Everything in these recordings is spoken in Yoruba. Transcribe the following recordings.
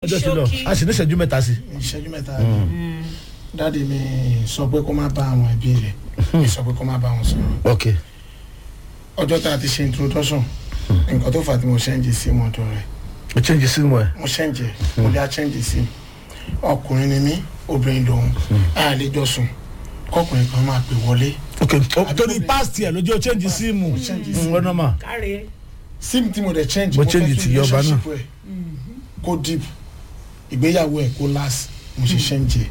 ọjọ́ ti lọ Ṣókí. a sì ní ìṣẹ́jú mẹ́ta sí. ìṣẹ́jú mẹ́ta dáàdi mi sọ pé kó má bá àwọn ẹbí rẹ̀ mi sọ pé kó má bá wọn sọ̀rọ̀ ok ọjọ́ tá a ti ṣe introduction nǹkan tó fà á tí mo ṣẹ́ǹjì sí mọ́tò rẹ̀ o change sí mu ẹ. mo ṣẹ́ǹjì mo lè ṣẹ́ǹjì sí ọkùnrin ni mí obìnrin lòun a lè jọ sùn kọkùnrin kan máa pè wọlé ok o- torí past yẹ lójú o change sí mu change sí ọ̀nà mà. káre sim tí mo dẹ̀ change Mo mo change fẹ́ ti kí yọba náà. relationship ẹ̀ kó deep ìgbéyàwó ẹ̀ kó last mo ṣe ṣẹ́ǹjì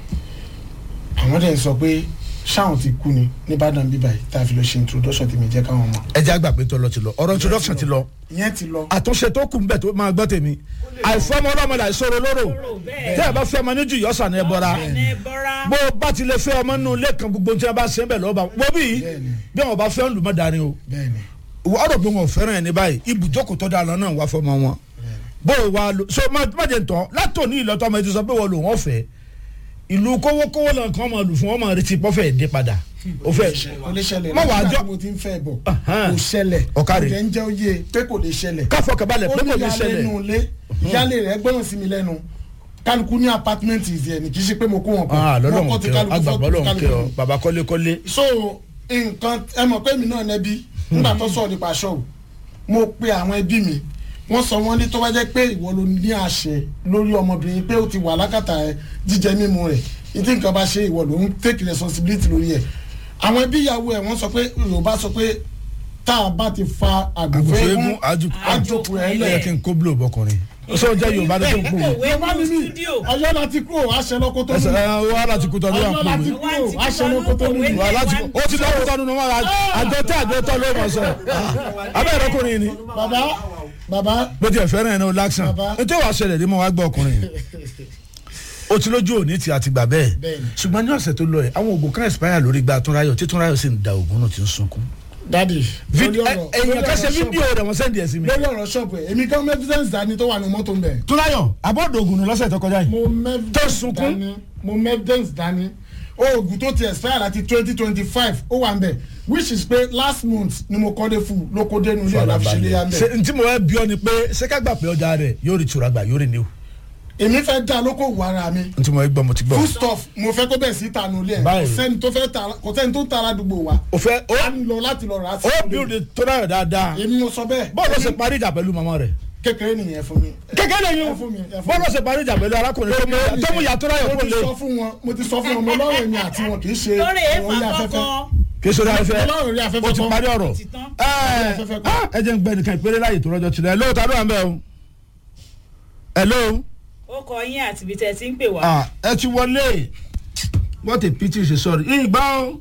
àwọn dẹ̀ ń sọ pé ṣáwọn ti kú ni nìbàdàn bíbá yìí tá a fi lọ ṣe introduction tí mi jẹ́ káwọn mọ̀ ẹ jẹ́ àgbà pé tó lọ ti lọ ọ̀rọ̀ introduction ti lọ ìyẹn ti lọ àtúnṣe tó kù nbẹ tó máa gbọ́ tèmi àìfọmọ ọlọmọ là ìṣòro lóró bẹ́ẹ̀. tẹ́ ẹ bá fẹ́ ọmọ níjù yọ̀sán ẹ bọ́ra ẹ bọ́ra bó o bá ti lè fẹ́ ọmọ nínú ilé kan gbogbo tí wọ́n bá ṣe ń bẹ̀ lọ́ba wọ́n bí Bẹ́ẹ̀ni. bí wọn bá fẹ́ ń lù mọ́ darí o bẹ́ẹ̀ ni ọ̀rọ̀ bí wọn ò fẹ́ràn ẹni báyìí ibùjókòó tó dáa lọ náà wá fọmọ wọn bó o wá lo so má má jẹ ntọ́ látòní ìlọtọ́ ọmọ ètò sọ pé wọ́n lò wọ́n fẹ́ ìlú kówókówó lọ nǹkan máa lù fún wọn máa retí pọ́fẹ́ dé padà ó fẹ́ kò lè ṣẹlẹ̀ Má wàá nígbà jọ- tí mo ti ń fẹ́ bọ̀ Ahan. kò ṣẹlẹ̀ Ọ̀kàrẹ̀. kò dẹ̀ ń jẹ́ oyè pé kò lè ṣẹlẹ̀ káfọ́ kabalẹ̀ ó pé kò ní ní ìyáálé ṣẹlẹ̀ inú ilé ìyáálé rẹ̀ gbọ́dọ̀ sí mi lẹ́nu kálukú ní apartment ìzì ẹ̀ ní kì í ṣe pé mo kó wọn pọ̀ ah Wọ́n lọ́lọ́run kọ́ ti kẹ́ ọ kálukú agbàgbọ́ fọ́- lọ́run kẹ́ ọ kálukú. bàbá kọ́lékọ́lé so nǹkan ẹ mọ̀ pé mi náà nẹbi nígbà tó sọ̀rọ̀ nípa ṣọ́ọ̀ mo pe àwọn ẹbí mi wọ́n sọ wọ́n ní tó bá jẹ́ pé ìwọ ló ní àṣẹ lórí ọmọbìnrin pé ó ti wà lákàtà ẹ jíjẹ mímu rẹ̀ ìdí nǹkan bá ṣe ìwọ ló ń take responsibility lórí ẹ̀ àwọn ẹbí ìyàwó ẹ̀ wọ́n sọ pé yorùbá sọ pé tá a bá ti fa àgùnfẹ́ àgùnfẹ́ eégún eégún àjùkú àjòkù ẹ̀ ẹ lẹ̀ yẹ kí n kó blo bọkùnrin sọ jẹ́ yorùbá ló tó ń pò wọ́n. òwe yorùbá ni nínú mí stúdíò ọ̀yọ́ láti kúrò àṣẹ lọ́kọ́ tó ẹsẹ̀ nù ẹ wà láti kú tọ́jú ọ̀yọ́ àpò láti mi. kúrò àṣẹ lọ́kọ́ tó nù wà láti kú ó ti lọ́wọ́ tọ́nu ní wọn àjọ tẹ́ àjọ tọ́ ló mọ̀ sọ abẹ́ ẹ̀rọ ni bàbá bàbá bó tiẹ̀ fẹ́ràn ẹ̀ ní o láksàn Bàbá. nítorí wàá ṣẹlẹ̀ ní mo wá gbọ́ ọkùnrin o ti lójú òní tí a ti gbà bẹ́ẹ̀ Bẹ́ẹ̀ni. ṣùgbọ́n ní ọ̀sẹ̀ tó lọ ẹ̀ àwọn oògùn kan expire lórí gba túnráyọ̀ tí túnráyọ̀ sì ń da oògùn náà ti ń sunkún. dadi Fídíò- ẹ- èèyàn kan ṣe fídíò rẹ̀ wọ́n sẹ́ndì ẹ̀ sí mi. lórí ọ̀rọ̀ ṣọ́ọ̀bù ẹ̀ èmi gan evidence dání tó wà ní mọ́tò ń bẹ̀. túnráyọ̀ abọ́dọ̀ oògùn nù lọ́sẹ̀ tó kọjá yìí. mo mẹ́ Tó sunkún. dání mo mẹ́ evidence dání oògùn tó ti expire láti twenty twenty five ó wà ń bẹ̀ which is pé last month ni mo kọ́ dé fún ló kó dénú ilé ọ̀la fi ṣe léyà ń bẹ̀. ṣe ntí mo fẹ́ bí ọ ni pé ṣé ká gbà pé ọjà rẹ̀ yóò rí tura gbà yóò rí new èmi fẹ́ dá lókòwò ara mi ntí mo fẹ́ gbọ́ mo ti gbọ́. food stuff mo fẹ́ kó bẹ̀ sí ìtànú ilé ẹ̀ Báyìí. kò sẹ́ni tó fẹ́ ta kò sẹ́ni tó ń ta aládùúgbò wa o fẹ́ o a ń lọ láti lọ rà á sí o ilé. build túnráyọ̀ dáadáa èmi mo sọ bẹ́ẹ̀ bọ́ọ̀lù ṣe parí ìjà pẹ̀lú màmá rẹ̀. kékeré nìyẹn fún mi. kékeré ẹ yín fún mi ẹ fún mi. bọ́ọ̀lù ṣe parí ìjà pẹ̀lú arákùnrin tó mú- tó mú ìyá túnráyọ̀ mo kó ti lé sọ fún wọn mo ti sọ fún wọn mo lọ́rọ̀ èmi àti wọn kì í ṣe lórí èèfà orí afẹ́fẹ́ kọ́kọ́ kí sórí afẹ́fẹ́ mo lọ́rọ̀ orí afẹ́fẹ́ o ti kan. parí ọ̀rọ̀ ti tán. ẹ afẹ́fẹ́ kan. ah, ẹ jẹ́ ń gbẹ́ nìkan ìpèrè láàyè tó rọ́jọ́ tilẹ̀ ẹ̀ lóò ta ló wà ń bẹ̀ o ẹ̀ lóò ó kọ yín àti ibi tẹ́ ẹ ti ń pè wá. ah ẹ ti wọlé what a pity ṣe sọ̀rọ̀ ìgbà o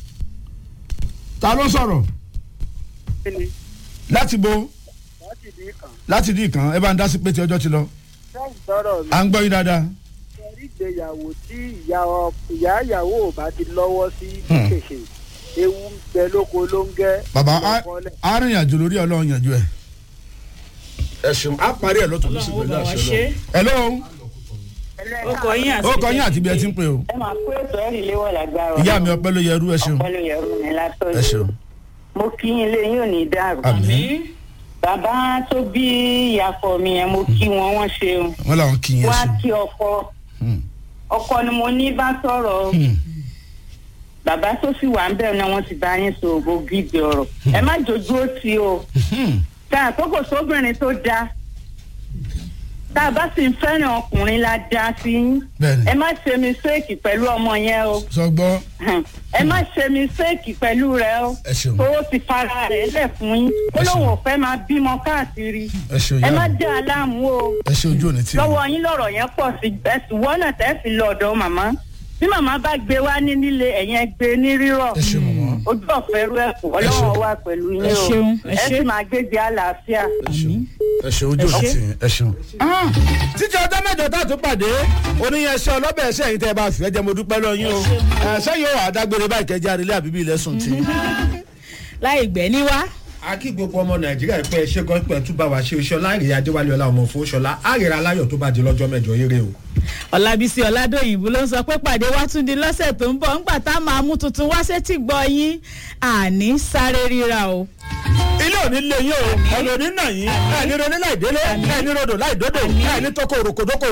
ta ló sọ̀rọ̀ kíni láti bo láti bí kan láti dì kan ẹ bá ń dá sí pé tí ọjọ́ ti lọ sẹ́yìn sọ̀rọ̀ mi à ń gbọ́ yín dáadáa sọ̀rí ìgbéyàwó tí ìyá ọ- ìyá ìyàwó ò bá ti lọ́wọ́ sí Hmm. ṣèṣe ewu ń bẹ lóko ló ń gẹ́ bàbá lọ́kọ́lẹ̀. arìnrìnàjò lórí ọlọ́run yànjú ẹ̀. ẹ ṣeun á parí ẹ̀ lọ́tọ̀ lọ́sí ọlọ́run ó pẹ̀lú bá wa àṣẹ ṣe. lọ. hello ó kọ yín àti ó kọ yín àti ibi ẹ ti ń pè o ẹ máa kó ètò ẹ̀rí léwọ̀ lágbára ìyá mi ọpẹ́ ló yẹ ẹrú ẹ ṣeun ọpẹ́ ló yẹ rú mi ẹ látọ̀jú ṣeun mo kí yín lé yín ò ní dàrú àmín bàbá tó bí ìyàfọ̀ mi yẹn mo kí wọn wọ́n ṣeun wọn làwọn kì í yẹn wọ́n á ṣeun. kí ọkọ Hmm. ọkọ ni mo ní bá sọ̀rọ̀ Hmm. bàbá tó sì wà ń bẹ̀rù náà wọ́n ti bá yín sọ ògbó gidi ọ̀rọ̀ ẹ má jojú ó ti o Hmm. tá a kókò sóbìnrin tó dáa tá a bá sì ń fẹ́ràn ọkùnrin la dá sí yín bẹ́ẹ̀ni ẹ má ṣe mistake pẹ̀lú ọmọ yẹn o sọ gbọ́ ẹ má ṣe mistake pẹ̀lú rẹ o ẹ ṣeun tó ti fara rẹ̀ lẹ̀ fún yín ó Ẹ ṣeun. lóun ò fẹ́ máa bímọ káàkiri ẹ ṣeun ẹ ìyá má mi dá a láàmú o ẹ ṣe ojú òní tì mí. lọ́wọ́ yín lọ̀rọ̀ yẹn pọ̀ sí ẹ̀sùn wọ́nà tẹ́ fi lọ ọ̀dọ̀ màmá bí màmá bá gbé wá ní nílé ẹ̀yẹn ẹ gbé ní rírọ̀ ẹ ṣe mọ̀mọ́ ojú ọ̀fẹ́ rú ẹ̀kọ́ ọlọ́wọ́ wà pẹ̀lú yín Ẹ o ṣeun, ẹ ẹ ṣé. sì máa gbégbé àlàáfíà. ẹ ṣeun ẹ ṣe ojú òní tì mí ẹ ṣeun. títí ọjọ́ mẹ́jọ tá a tún pàdé oníyẹn ṣe ọlọ́bẹ̀ ẹṣẹ́ yìí tẹ́ ẹ bá fìfẹ́ jẹ́ mo dúpẹ́ lọ yín o ẹṣẹ́ yóò wà dágbére báyìí kẹjá arílé àbíbí ilẹ̀ sùn tì í. láì gbẹ́ ní wá. a kí gbogbo ọmọ nàìjíríà pé ẹ ṣe gan pé ẹ tún bá wa ṣe iṣẹ́ láàrin adéwálé ọlá ọmọ fún ṣọlá àrèrè aláyọ̀ tó bá di lọ́jọ́ mẹ́jọ eré o. ọ̀làbísí ọ̀làdọ̀yìnbó ló ń sọ pé pàdé wá tún di lọ́sẹ̀ tó ń bọ̀ ńgbà tá a máa mú tuntun wá sétí gbọ́ yín àní sáré ríra o. ilé òní lé yín o ẹni òní nà yín ẹni ronú láì délé ẹni rodò láì dódò ẹni tókò òròkòdókò